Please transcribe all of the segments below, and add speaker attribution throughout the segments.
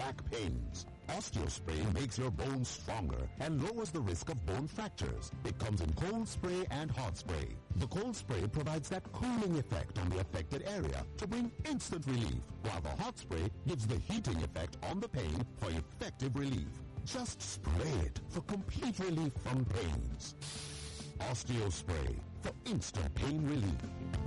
Speaker 1: back pains. Osteospray makes your bones stronger and lowers the risk of bone fractures. It comes in cold spray and hot spray. The cold spray provides that cooling effect on the affected area to bring instant relief, while the hot spray gives the heating effect on the pain for effective relief. Just spray it for complete relief from pains. Osteospray for instant pain relief.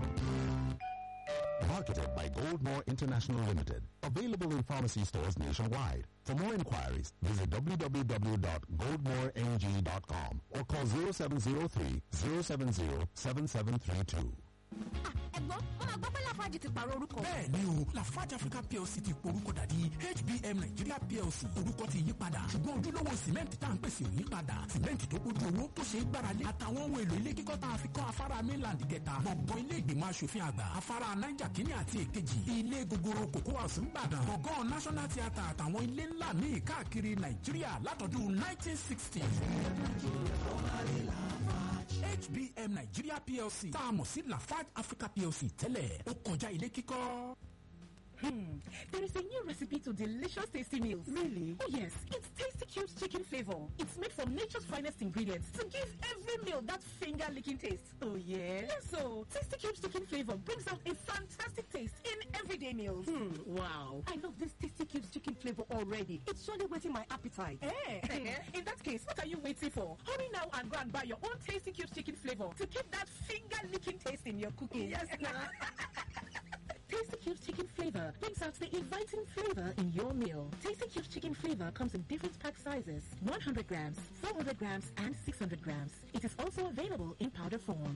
Speaker 1: Marketed by Goldmore International Limited. Available in pharmacy stores nationwide. For more inquiries, visit www.goldmoreng.com or call 0703 070 7732.
Speaker 2: ẹ̀gbọ́n wọn máa gbọ́ pé lafaji ti pààrọ̀ orúkọ.
Speaker 3: bẹ́ẹ̀ ni o lafarge africa plc ti porúkọ dàdí hbm nigeria plc orúkọ ti yí padà ṣùgbọ́n ojúlówó sìmẹ́ǹtì tá à ń pèsè ò yí padà sìmẹ́ǹtì tó kójú owó tó ṣe é gbáralé àtàwọn ohun èlò ilé kíkọ́ tá a fi kọ́ afárá mainland kẹta gbọ̀ngàn ilé ìgbìmọ̀ asòfin àgbà afárá niger kínní àti èkejì ilé gogoro cocoa house ńbàdàn gbọ̀ngàn national theatre àtàwọn ilé ńlá míì káàkiri nàìjíríà látọdún 1960. HBM Nigeria PLC tá a mọ̀ sí Lafarge Africa PLC tẹ́lẹ̀ ó kọjá ilé kíkọ́.
Speaker 2: Hmm. There is a new recipe to delicious tasty meals. Really? Oh yes, it's Tasty Cubes chicken flavor. It's made from nature's finest ingredients to give every meal that finger-licking taste. Oh yeah? Yes, so Tasty Cubes chicken flavor brings out a fantastic taste in everyday meals. Hmm. Wow. I love this Tasty Cubes chicken flavor already. It's surely whetting my appetite. Eh? in that case, what are you waiting for? Hurry now and go and buy your own Tasty Cubes chicken flavor to keep that finger-licking taste in your cooking. Yes, now. Tasty Cubes chicken flavor brings out the inviting flavor in your meal. Tasty Cubes chicken flavor comes in different pack sizes 100 grams, 400 grams, and 600 grams. It is also available in powder form.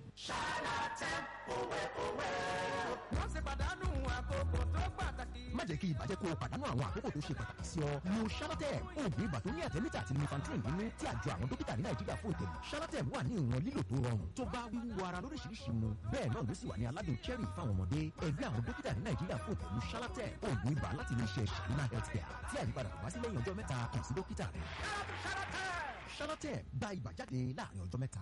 Speaker 4: wọ́n ṣe pàdánù àkókò tó pàtàkì.
Speaker 5: má jẹ́ kí ìbàjẹ́ kó o pàdánù àwọn àkókò tó ṣe pàtàkì sí ọ. lo shalatem oògùn ibà tó ní àtẹ́mítà àti lumefantrine nínú tí àjọ àwọn dókítà ní nàìjíríà fún ìtẹ̀lé. shalatem wà ní ìwọ̀n lílò tó rọrùn tó bá wíwú ara lóríṣiríṣi mu. bẹ́ẹ̀ náà ló sì wà ní aládùn cherry fáwọn ọmọdé. ẹgbẹ́ àwọn dókítà ní nàìjíríà fún ìtẹ̀lé shalatem oògùn ibà láti ilé iṣẹ́ shalina healthcare tí àyípadà kò bá sí lẹ́yìn ọjọ́ mẹ́ta kàn sí dókítà rẹ̀. shalatem gba ibà jáde láàrin ọjọ́ mẹ́ta.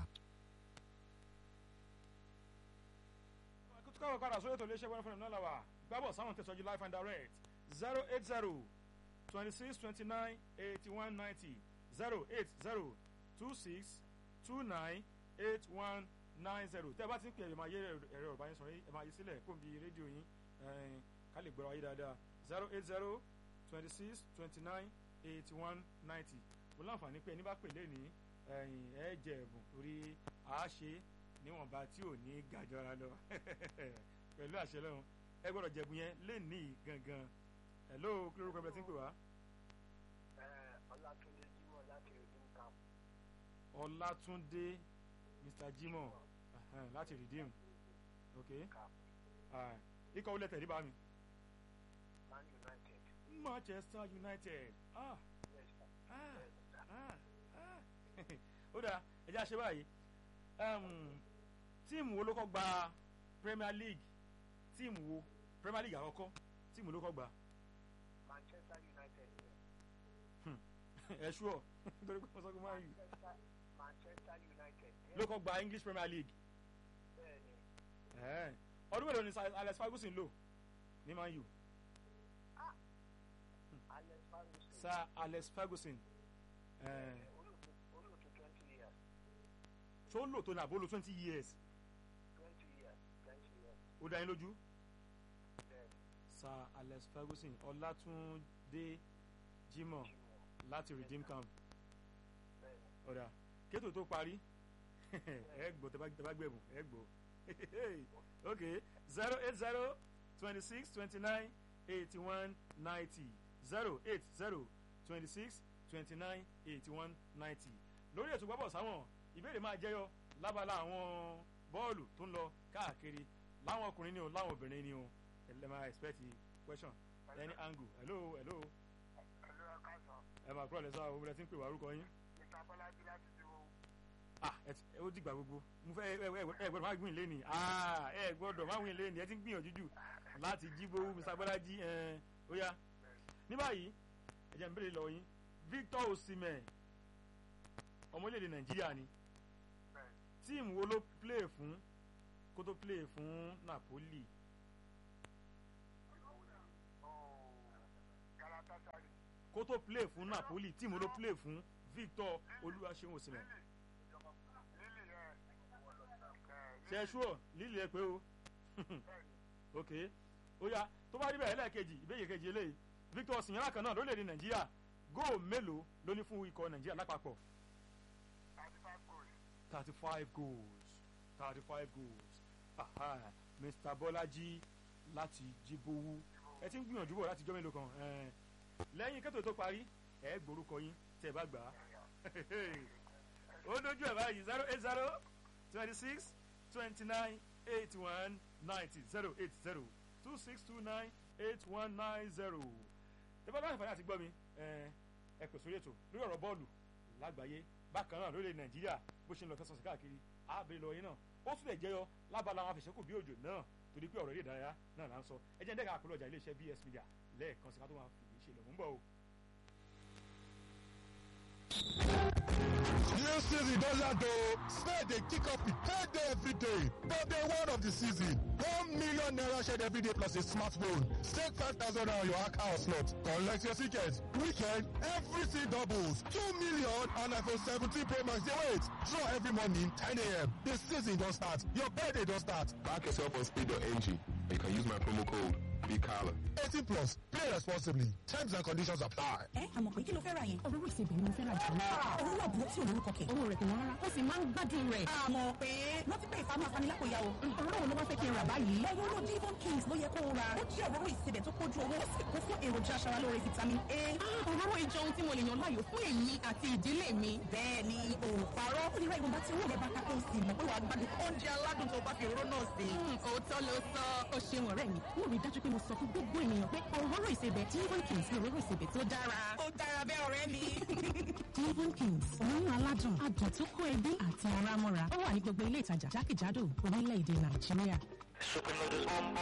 Speaker 6: káwọn padà sórí ètò iléeṣẹ́ wẹ́rẹ́ fún ẹ̀mí náà làwà gbábọ̀ sáwọn tẹ̀sọ́jú life and direct zero eight zero twenty six twenty nine eighty one ninety zero eight zero two six two nine eight one nine zero tẹ́ ẹ bá ti ń pè ẹ̀ máa yé ẹ̀rọ ọ̀bá yín sọ̀rọ̀ ẹ̀ máa yí sílẹ̀ kó n bí rédíò yín ẹ̀ẹ́n ká lè gbọ́ra wáyé dáadáa zero eight zero twenty six twenty nine eighty one ninety mo láǹfààní pé ẹni bá pè lé ní ẹ̀yìn ẹ̀ jẹ ẹ̀bùn torí àá ṣe é níwọ̀nba tí ò ní gàjọra lọ pẹ̀lú àṣẹ lọ́run ẹ gbọ́dọ̀ jẹ̀bù yẹn lé ní gangan hello kí lórúkọ ẹgbẹ́ tí ń pè wá.
Speaker 7: ọlátúndé jimoh láti redeem camp.
Speaker 6: ọlátúndé mr jimoh uh-huh, láti redeem ok uh, ikọ̀ wọlé tẹ̀lé bá mi.
Speaker 7: man united.
Speaker 6: manchester united ah
Speaker 7: yes sir.
Speaker 6: ah
Speaker 7: yes sir.
Speaker 6: ah ah ó dáa ẹ jẹ́ àṣẹ báyìí um, tíìmù wo ló kọ́ gba premier league tíìmù wo premier league àkọ́kọ́ tíìmù ló kọ́ gba
Speaker 7: manchester united.
Speaker 6: ẹ ṣúọ nítorí pé mo sọ pé máa yù
Speaker 7: manchester manchester united.
Speaker 6: ló kọ́ gba english premier league
Speaker 7: bẹ́ẹ̀ni
Speaker 6: Ẹ̀ẹ́. ọdún mélòó ni Sir alex ferguson lò ní man u
Speaker 7: alex ferguson.
Speaker 6: sir alex ferguson ẹ̀ẹ́,
Speaker 7: olùtú olùtú twenty years
Speaker 6: ṣó lò tó ní àbólò twenty years
Speaker 7: twenty years twenty years.
Speaker 6: ó dá yín lójú
Speaker 7: bẹ́ẹ̀ni
Speaker 6: sir alex ferguson ọlátúndé jimoh
Speaker 7: jimoh
Speaker 6: láti redeem camp
Speaker 7: bẹ́ẹ̀ni.
Speaker 6: ọ̀dà kétò tó parí ẹ gbọ́ tẹ bá tẹ bá gbẹ̀bùn ẹ gbọ́ ok zero eight zero twenty six twenty nine eighty one ninety zero eight zero twenty six twenty nine eighty one ninety lórí ètò gbọ́bọ̀ sáwọn ìbéèrè máa jẹyọ lábala àwọn bọ́ọ̀lù tó ń lọ káàkiri láwọn ọkùnrin ni o láwọn obìnrin ni o ẹ lè máa expect question any angle hello hello
Speaker 7: ẹ̀lú ẹ̀ka sàn.
Speaker 6: ẹ máa kúrò lẹ́sọ̀ àwọn obìnrin tí ń pè wá orúkọ yín
Speaker 7: mr bọ́lájí láti dúró.
Speaker 6: ah ẹ ti- ó dìgbà gbogbo mo fẹ́ ẹ ẹ ẹ gbọ́dọ̀ má gbìn lẹ́nì ah ẹ gbọ́dọ̀ má gbìn lẹ́nì ẹ ti ń gbìyànjú jù láti jí gbowó mr bọ́lájí ẹ ó yá ní báyìí ẹ jẹ́ n béèrè lọ yín victor osimhen ọmọ orílẹ̀-èdè nàìjíríà ni
Speaker 7: bẹ́ẹ̀ni
Speaker 6: tíìmù wo ló play fún kó tó play fún napoli
Speaker 7: ooo galatasaray.
Speaker 6: kó tó play fún napoli tíìmù ló play fún victor olúwaṣeun òsìmẹ̀
Speaker 7: lílì yẹn
Speaker 6: ṣe é ṣúọ̀ lílì ẹ pé o ok ó yá tó bá rí bẹ́ẹ̀ lẹ́ẹ̀kejì ìbéyè kejì eléyìí victor osimhen kan náà lórílẹ̀‐èdè nàìjíríà góò mélòó ló ní fún ikọ̀ nàìjíríà lápapọ̀
Speaker 7: thirty five goals
Speaker 6: thirty five goals thirty five goals aha mr bọ́lájí láti jíbówú ẹ ti ń gbìyànjú bọ̀ láti jọ́ mélòó kan ẹn. lẹ́yìn kẹ́tò tó parí ẹ gbórúkọ yín tẹ́ ẹ bá gbà á ó dojú ẹ̀ báyìí zero eight zero twenty six twenty nine eight one ninety zero eight zero two six two nine eight one nine zero tẹ́fọ́ láti fàyà àti gbọ́ mi ẹ ẹ pè sórí ètò lórí ọ̀rọ̀ bọ́ọ̀lù lágbàáyé bákan náà lórí nàìjíríà bó ṣe ń lọ tẹ́sán sí káàkiri àbẹ̀rẹ̀ lọ yín náà ó tún lè jẹyọ lábala àwọn afẹ̀sẹ́kù bí òjò náà torí pé ọ̀rọ̀ eré ìdárayá náà là ń sọ ẹ jẹ́ ń dẹ́ka àpérò ọjà iléeṣẹ́ bs media lẹ́ẹ̀kan sí ká tó máa fìdí ṣe lọ mú bọ̀ o.
Speaker 8: New season don land o. Spain dey kick off with payday every day. But day one of the season, one million naira shared every day plus a smartphone. Stake five thousand naira on your account slot. Collect your ticket. Weekend, everything doubles. Two million and iPhone 17 Pro Max dey wait. Draw every morning 10 a.m. The season don start. Your payday don start.
Speaker 9: Back yourself on speed.ng. You can use my promo code BCALA.
Speaker 8: 18 plus. Play responsibly. Terms and conditions apply.
Speaker 2: ẹ àmọ̀ pé kí ló fẹ́ ra yẹn.
Speaker 10: òróró ìsebẹ̀ ni mo fẹ́ ra jù lọ.
Speaker 2: òróró àbúrò tí olórúkọ kẹ̀.
Speaker 10: owó rẹ̀ kò wọ́n rárá ó sì máa ń gbádùn rẹ̀.
Speaker 2: àmọ̀ pé wọ́n ti pè é fáwọn afanilákòyà o.
Speaker 10: òróró wo ló wá fẹ́ kí n rà báyìí.
Speaker 2: òróró divon kings ló yẹ kó o ra. ó jẹ́ òróró ìsebẹ̀ tó kójú owó ó sì kún fún èròjà aṣaralóore vitamin a.
Speaker 10: Ah, òróró ìjọ ohun tí mo lè yàn láàyò fún èmi àti ìdílé mi.
Speaker 2: bẹ́ẹ̀ ni o ò parọ́. ó lè ra ìwọ̀nba tí owó rẹ̀ bá ká tó sì mọ̀ pé wàá gbádùn oúnjẹ aládùn tó bá fi òróró náà sí.
Speaker 10: Hmm, òótọ́ ló sọ ó ṣeun ọ̀rẹ́ mi mo rí i dájú pé mo sọ fún gbogbo ènìyàn pé òróró ìsebẹ̀ divon kings ni òróró ìsebẹ̀ tó dára.
Speaker 2: ó dára bẹ́ẹ̀ ọ̀rẹ́ mi.
Speaker 10: divon kings òórùn aládùn adùn tó kó ẹbí àti ara mọ́ra ó wà ní gbogbo ilé ìtajà jákèjádò orílẹ̀-èdè nàìjíríà.
Speaker 11: Super noodles on